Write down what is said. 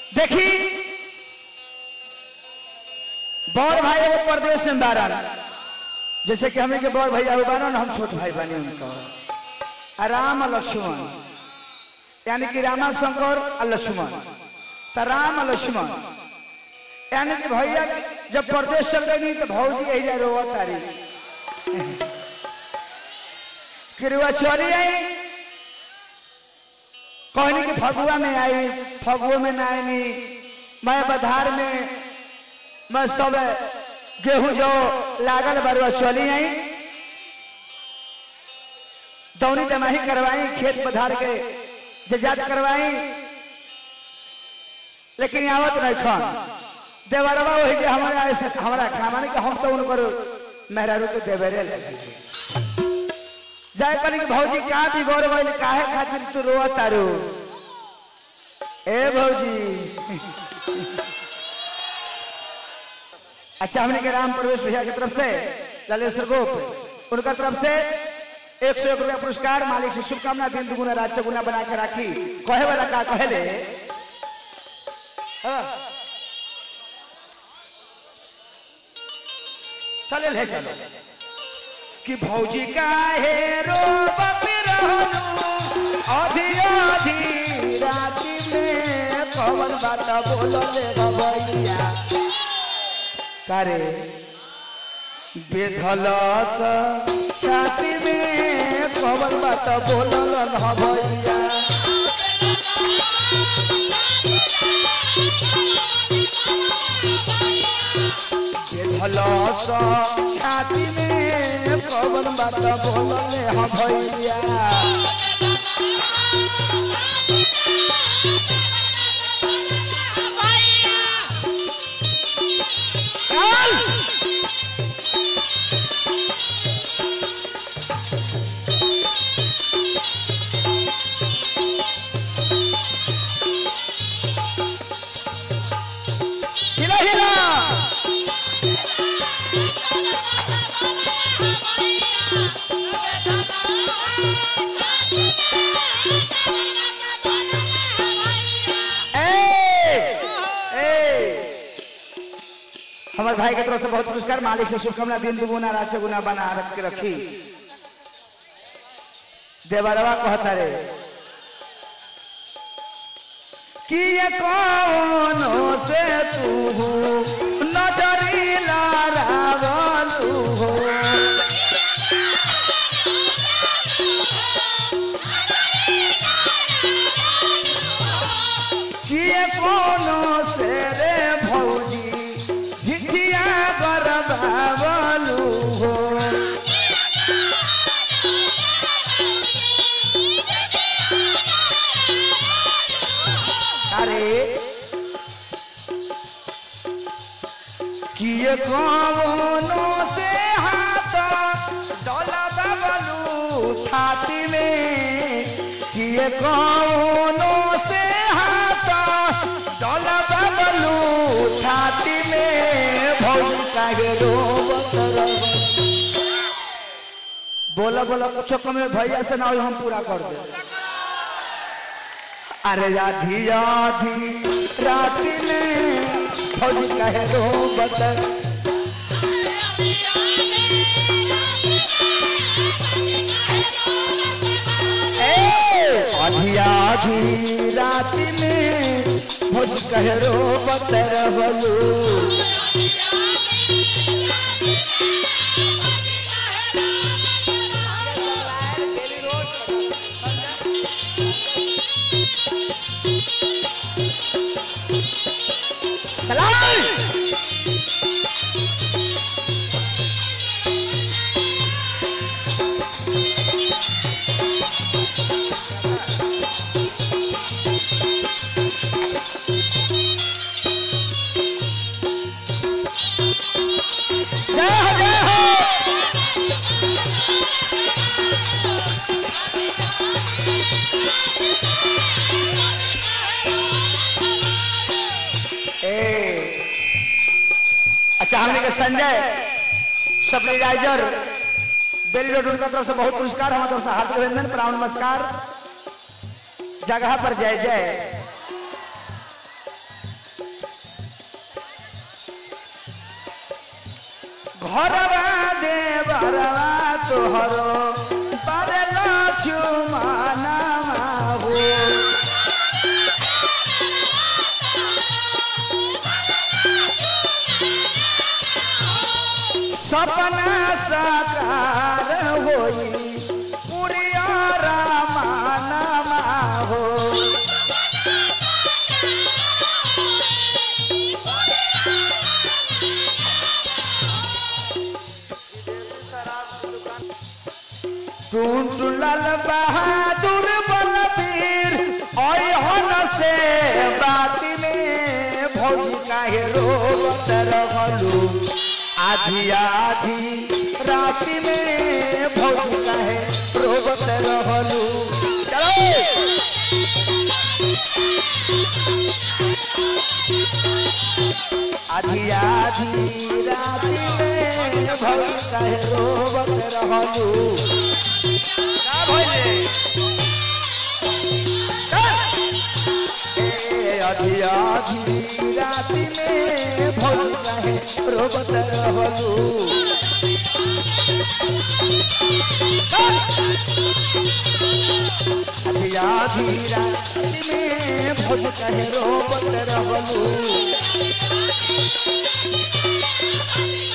देखी बड़ भाई एगो प्रदेश में बारन जैसे कि हमें के बड़ भैया वो बारन हम छोट भाई बानी उनका आ राम और लक्ष्मण यानी कि रामा शंकर और लक्ष्मण तो राम और लक्ष्मण यानी कि भैया जब प्रदेश चल गई तो भौजी यही जा रोवा तारी किरुआ चली आई कहनी कि फगुआ में आई फगुआ में ना आई मैं बधार में मैं सब गेहूं जो लागल बरुआ चली आई दौनी दमाही करवाई खेत पधार के जजात करवाई लेकिन आवत नहीं खान देवरवा वही के हमारा ऐसे हमारा खामाने के हम तो उनकर मेहरारू के देवरे लगे जाए करी कि भौजी का बिगड़ गइल काहे खातिर तू रोआ तारू ए भौजी अच्छा हमने के राम प्रवेश भैया की तरफ से ललेश्वर गोप उनका तरफ से एक सौ एक रुपया पुरस्कार मालिक से शुभकामना दिन दुगुना रात चौगुना बना के राखी कहे वाला का कहले हाँ। चले ले चलो कि भौजी काहे रो आधी आधी राती में पवन बात बोलो ले भैया करे बेधलस छाती में पवन बात बोलो न भैया बेधलस छाती में पवन बात बोलो ले भैया चल हिला हिला ए ए हमारे भाई की तरफ से बहुत पुरस्कार मालिक से शुभकामना दिन दुगुना रात चौगुना बना रख के रखी देवरवा कहता रे कि ये कौनो से तू नजरी लारावलू हो कि ये कौनो से रे भौजी झिझिया बरबावलू हो अरे किए कौनो से हाथ डोला बबलू छाती में किए कौनो से हाथ डोला बबलू छाती में भौजी काहे रोबत रहो बोला बोला कुछ कमे भैया से ना हो हम पूरा कर दे अरे आधी आधी रात में फौज कहे रो बदल आधी आधी रात में फौज कहे रो बदल बलू चला जय हो जय हो ए अच्छा हमने के संजय सप्लाइजर बेली रोड उनका तरफ से बहुत पुरस्कार हमारे तरफ से हार्दिक अभिनंदन प्रणाम नमस्कार जगह पर जय जय घरवा दे बरवा तोहरो परल चुमानवा हो सपना साकार होई पुरिया रामानमा हो टूटलल बहादुर बलबीर अहन से बाती में भौजी काहे रोवत रहलू आधी आधी राति में भौजी काहे रोवत रहलू चलो आधी आधी राति में भौजी काहे रोवत रहलू का भइले ए आधी आधी राति में भौजी काहे रोवत रहलू आधी आधी राति में भौजी काहे रोवत रहलू